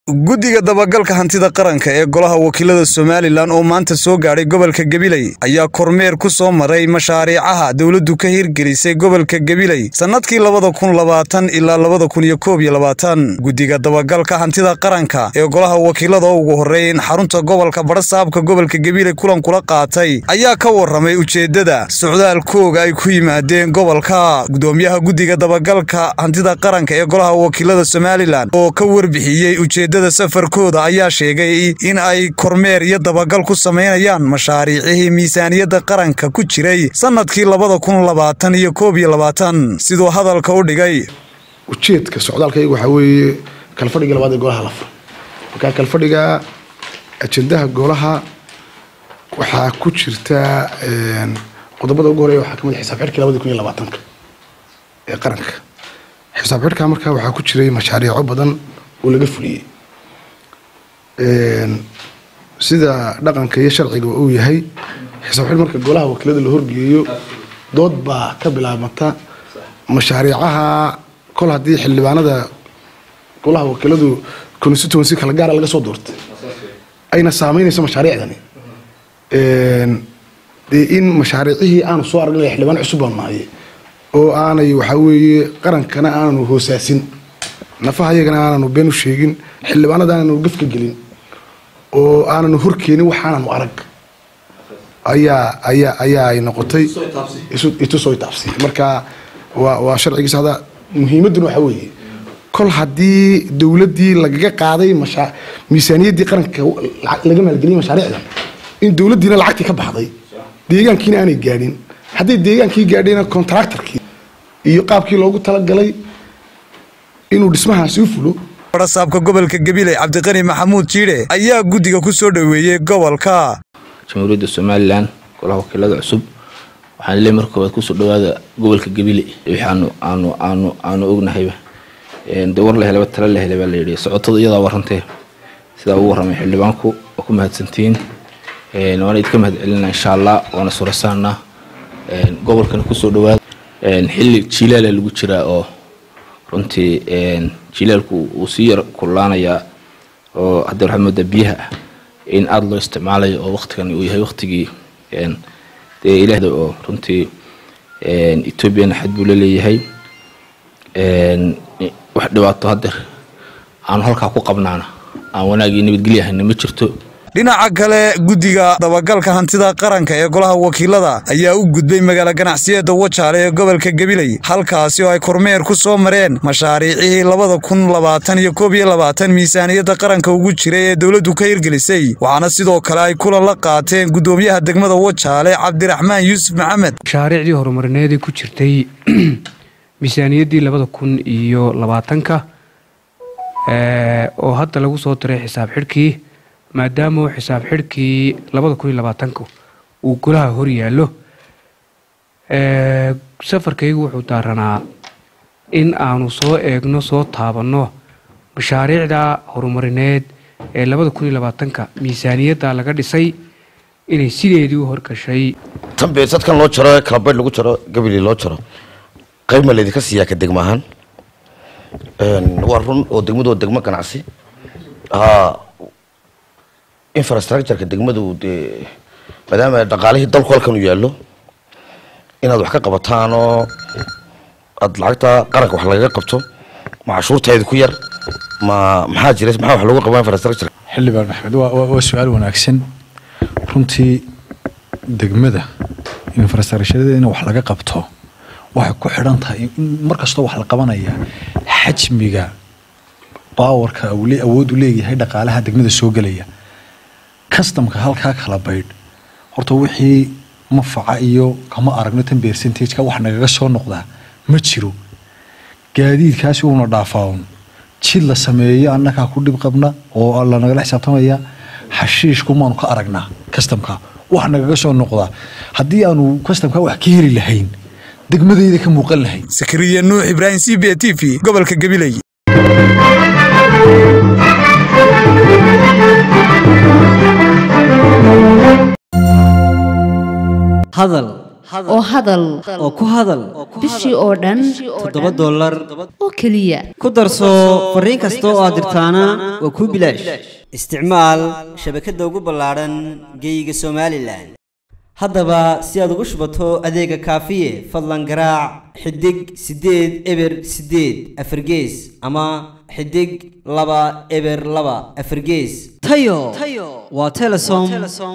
guddiga dabagalka hantida qaranka ee golaha wakiilada somalilan oo maanta soo gaadhay gobolka gabiley ayaa kormeer ku soo maray mashaariicaha dowladdu ka hirgelisay gobolka gabiley sannadkii labada kun labaatan ilaa labada kun iyo koob iyo labaatan guddiga dabagalka hantida qaranka ee golaha wakiilada oo ugu horreyn xarunta gobolka badhasaabka gobolka gabiley kulan kula qaatay ayaa ka warramay ujeeddada socdaalkooga ay ku yimaadeen gobolka gudoomiyaha guddiga dabagalka hantida qaranka ee golaha wakiilada somalilan oo ka warbixiyey ujeed safarkooda ayaa sheegay in ay kormeer iyo dabagal ku samaynayaan mashaariicihii miisaaniyadda qaranka ku jiray sannadkii labada kun labaatan iyo koob iyo labaatan siduu hadalka u dhigay ujeedka socdaalkayga waxaa weeye kalfadhiga labaad ee golaha la furo markaa kalfadhiga ajendaha golaha waxaa ku jirta qodobada ugu horeeya waxaa kamid xisaab xidhkii labadii kun iyo labaatanka ee qaranka xisaab xidhka markaa waxaa ku jiray mashaariico badan oo laga fuliyey sida dhaqanka iyo sharciga uu yahay xisaab xidh marka golaha wakiilada la horgeeyo dood baa ka bilaabmata mashaariicaha kol haddii xildhibaanada golaha wakiiladu constituency kala gaara laga soo doortay ayna saameynayso mashaariicdani dee in mashaariicihii aanu soo aragnay xildhibaan cusub baan nahay oo aanay waxaa weeye qarankana aananu hoosaasin nafaha iyagana aananu been u sheegin xildhibaanada aananu gafka gelin oo aananu horkeenin waxaananu arag ayaa ayaa ayaa ay noqotay itusoo taabsi marka waa waa sharcigiisa hada muhiimadduna waxaa weeye kol haddii dowladdii lagaga qaaday masha miisaaniyaddii qaranka laga maalgeliyay mashaariicdan in dowladdiina lacagtii ka baxday deegaankiina aanay gaadhin hadday deegaankii gaadhayna contractorkii iyo qaabkii loogu talagalay inuu dhismahaasi u fulo badhasaabka gobolka gabiley cabdiqani maxamuud jiidhe ayaa guddiga ku soo dhoweeyey gobolka jamhuuriyadda somalilan golaha wakiilada cusub waxaan leey marka koowaad kusoo dhawaada gobolka gabiley wixii aanu aanu aanu aanu ognahayba dee war la helaba tala la helay baa layidhi socotada iyadaa warrantee sidaa ugu warramay xildhibaanku waa ku mahadsantihiin waana idinka mahad celinaa insha allah waana surasaanaa gobolkana kusoo dhawaada xilli jiilaala lagu jiraa oo runtii jilaalku uu sii yar kullaanayaa oo haddee waxaad moodaa biyaha ah in aada loo isticmaalayo oo waktigan uu yahay waktigii dee ilaahda oo runtii etoobiyana xad buu la leeyahay wax dhibaato haddeer aanu halkaa ku qabnaana aan wanaagii nabadgelyahayna ma jirto dhinaca kale guddiga dabagalka hantida qaranka ee golaha wakiilada ayaa u gudbay magaalo ganacsiyeedda wajaale ee gobolka gabiley halkaasi oo ay kormeer ku soo mareen mashaariicihii labada kun labaatan iyo koob iyo labaatan miisaaniyadda qaranka ugu jiray ee dowladdu ka hirgelisay waxaana sidoo kale ay kulan la qaateen guddoomiyaha degmada wajaale cabdiraxmaan yuusuf maxamed mashaariicdii horumarineedii ku jirtay miisaaniyaddii labada kun iyo labaatanka oo hadda lagu soo diray xisaab xidhkii maadaama uu xisaab xidhkii labada kun iyo labaatanka uu golaha hor yaallo safarkaygu wuxuu daaranaa in aanu soo eegno soo taabanno mashaariicda horumarineed ee labada kun iyo labaatanka miisaaniyadda laga dhisay inay sideedii u horgashay tan beesadkan loo jaro kalabaydh lagu jaro gabiley loo jaro qayb ma laydinka siiyaa ka degma ahaan waa run oo degmadu waa degmo ganacsi infrastructureka degmadu dee maadaama dhaqaalihii dalku halkan u yaallo inaad wax ka qabataanoo aada lacagta qaranka wax lagaga qabto ma cashuurteeda ku yar ma maxaa jira maxaa wax loogu qabaa infrastructure xildhibaan maxmed waa su-aal wanaagsan runtii degmada infrastructurada in wax laga qabto waxay ku xidhan tahay mar kastoo wax la qabanaya xajmiga baawarka awood u leeyahay dhaqaalaha degmada soo gelaya customka halkaa kala baydh horta wixii mafaca iyo kama aragno tan percentageka wax nagaga soo noqdaa ma jiro gaadiidkaasi uuna dhaafaaun jid la sameeyo annagaa ku dhib qabna oo lanagala xisaabtamaya xashiishku maanu ka aragnaa customka wax nagaga soo noqdaa haddii aanu customka wax ka heli lahayn degmadayda ka muuqan lahayn sakariya nuux ibraahim c b t v gobolka gabiley hadal oo hadal oo ku hadal bishii oo dhan toddoba dollar oo keliya ku darso fariin kasta oo aad dirtaana waa kuu bilaash isticmaal shabakadda ugu ballaadhan geeyiga somalilan haddaba si aad ugu shubato adeega kaafiye fadlan garaac xidig siddeed eber siddeed afargees ama xidig laba eber laba afargees tayo waa telesom